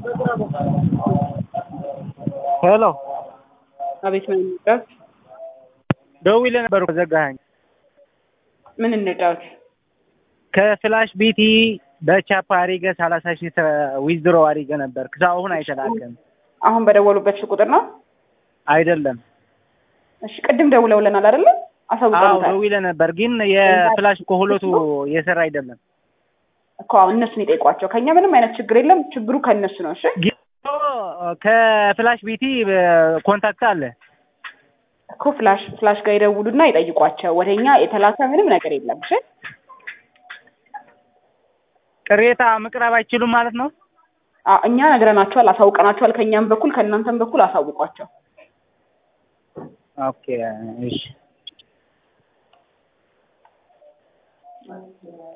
ሄሎ አቤት ምን እንጫወት? ደውዬልህ ነበር እኮ ዘጋኸኝ። ምን እንጫወት? ከፍላሽ ቢቲ በቻፓ አሪገ ሰላሳ ሺህ ዊዝድሮ አሪገ ነበር እስካሁን አይተላከም። አሁን በደወሉበት ቁጥር ነው? አይደለም እሺ ቅድም ደውለውልናል አይደለ? አዎ አሳውቀውታል ደውዬልህ ነበር፣ ግን የፍላሽ እኮ ሁለቱ እየሰራ አይደለም። እኮ አሁን እነሱን ይጠይቋቸው። ከኛ ምንም አይነት ችግር የለም። ችግሩ ከእነሱ ነው። እሺ ግን ከፍላሽ ቢቲ ኮንታክት አለ እኮ ፍላሽ ፍላሽ ጋር ይደውሉና ይጠይቋቸው። ወደኛ የተላከ ምንም ነገር የለም። እሺ ቅሬታ መቅረብ አይችሉም ማለት ነው። አ- እኛ ነግረናቸዋል፣ አሳውቀናቸዋል። ከእኛም በኩል ከእናንተም በኩል አሳውቋቸው። ኦኬ እሺ